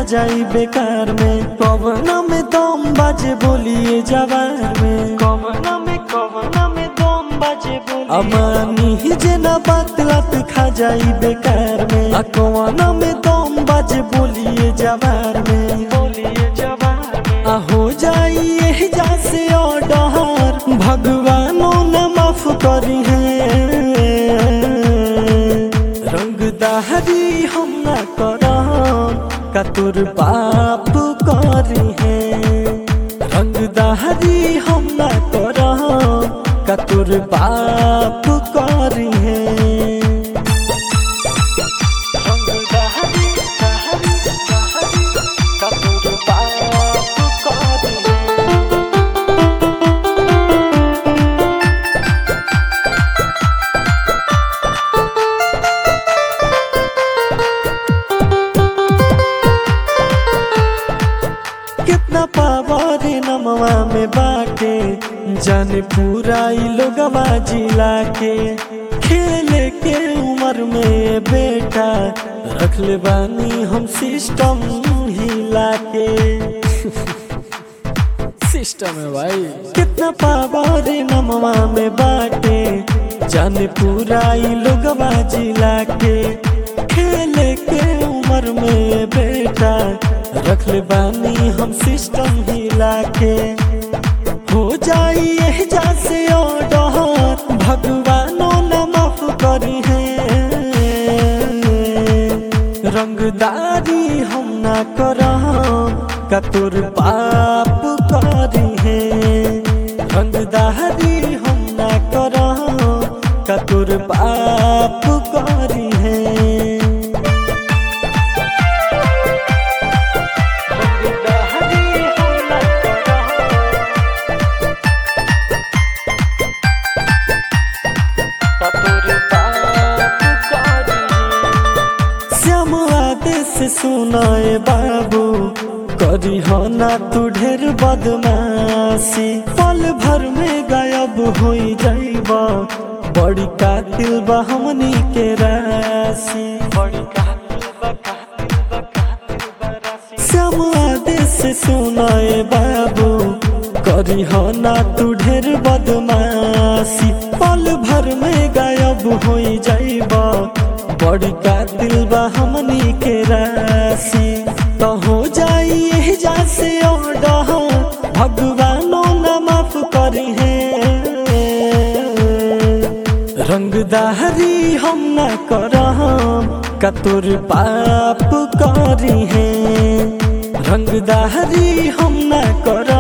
जाई बेकार में कवना में दम बाजे बोलिए जवार में कवना में कवना में दम बाजे बोलिए अमानी ही जे ना बात लात खा जाई बेकार में आ कवना में दम बाजे बोलिए जवार में बोलिए जवार में आ हो जाई यही जा से ऑर्डर भगवानो न माफ करी है रंग दहरी हम न करम कतुर पाप करी है रंग दहरी हम न करम कतुर पाप करी है रंग दहरी दहरी दहरी कतुर पाप करी है कितना पावर नमवा में बाटे जाने पूरा ई लोगवा जिला के खेले के उम्र में बेटा रख ले बानी हम सिस्टम हिला के सिस्टम है भाई कितना पावर नमवा में बाटे जाने पूरा ई लोगवा जिला के खेले के उम्र में बेटा रख ले बानी हम सिस्टम हिला के हो जाई यह जा से ऑर्डर भगवानो न माफ करी है रंगदारी हम ना करम कतुर पाप करी है रंगदारी हम ना करम कतुर पाप करी है रंगदारी हम ना करम कतुर पाप करी है श्याम आदेश सुनाए बाबू करी हो ना तू ढेर बदमाशी पल भर में गायब हो जाइबा बड़ी कातिल बा हमनी के राशि बड़ी कातिल बा कातिल बा कातिल बा राशि श्याम आदेश सुनाए बाबू करी हो ना तू ढेर बदमाशी पल भर में गायब हो जाइबा बड़ी कातिल बा हमनी के राशि तो हो जाई यही जा से ऑर्डर भगवानो न माफ करी है रंगदारी हम न करम कतुर पाप करी है रंगदारी हम न करम